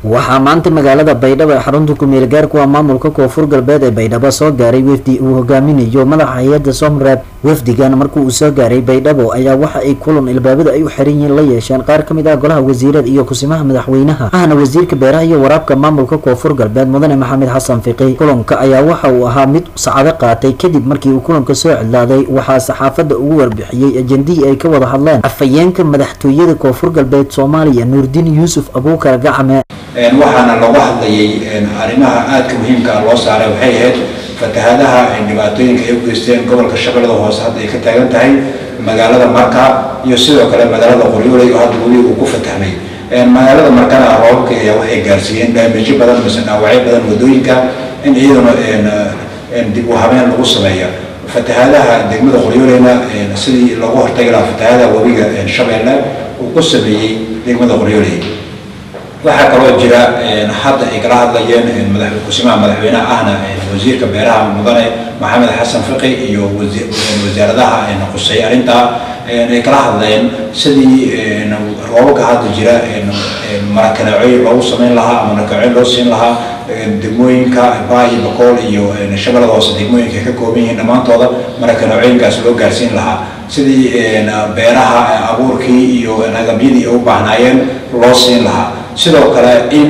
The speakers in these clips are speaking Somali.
waxaa maanta magaalada baydhabo ee xarunta kumeel gaarku ah maamulka koonfur galbeed ee baydhabo soo gaaray wefdi uu hogaaminayo madaxa hay-adda somreeb wafdigan markii uu soo gaaray baydhabo ayaa waxa ay kulan ilbaabada ay u xiran yihiin la yeesheen qaar ka mid ah golaha wasiirada iyo kusimaha madaxweynaha ahna wasiirka beeraha iyo waraabka maamulka koonfur galbeed mudane maxamed xasan fiqi kulanka ayaa waxa uu ahaa mid sacado qaatay kadib markii uu kulanka soo cidlaaday waxaa saxaafadda ugu warbixiyey ajendihii ay ka wada hadleen afhayeenka madaxtooyada koonfur galbeed soomaaliya nuurdiin yuusuf abuukar gacme waxaana looga hadlayay arrimaha aadka muhiimka ah loo saaray waxay ahayd fatahaadaha dhibaatooyinka ay u geysteen gobolka shabeellada hoose hadda ay ka taagan tahay magaalada marka iyo sidoo kale magaalada qoryooley oo hadda weli uu ku fatahmay magaalada markana roobabka ayaa waxay gaarsiiyeen daamijyo badan mise dhaawacyo badan wadooyinka in iyaduna dib u habeen lagu sameeya fatahaadaha degmada qoryooleyna sidii loogu hortagi lahaa fatahaadaha webiga shabeelle uu ku sameeyey degmada qoryooley waxaa kaloo jira hadda ay kala hadlayeen kusimaha madaxweyneha ahna wasiirka beeraha mudane maxamed xasan fiqi iyo wasaaradaha quseey arrintaa ay kala hadleen sidii roobabka hadda jira marakanacooyin loogu samayn lahaa ama marakanacooyin loo siin lahaa degmooyinka baayi bakool iyo shabeellada hoose degmooyinka ka kooban yihiin dhammaantooda marakanacooyinkaas loo gaarsiin lahaa sidii beeraha abuurkii iyo agabyadii ay u baahnaayeen loo siin lahaa sidoo kale in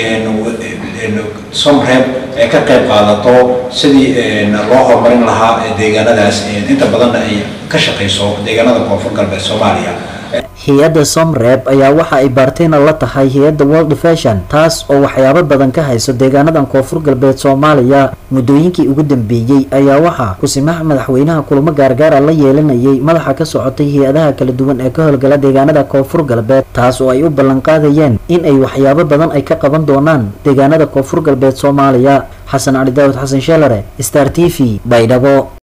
somreeb ay ka qayb qaadato sidii loo horumarin lahaa deegaanadaas inta badanna ay ka shaqayso deegaanada koonfur galbeed soomaaliya hay-adda somreeb ayaa waxa ay baartayna la tahay hay-adda world fashion taas oo waxyaabo badan ka hayso deegaanadan koonfur galbeed soomaaliya muddooyinkii ugu dambeeyey ayaa waxaa kusimaha madaxweynaha kulamo gaargaara la yeelanayay madaxa ka socotay hay-adaha kala duwan ee ka howlgala deegaanada koonfur galbeed taas oo ay u ballanqaadayeen in ay waxyaabo badan ay ka qaban doonaan deegaanada koonfur galbeed soomaaliya xasan cali daawud xasan sheelare star t v baydhabo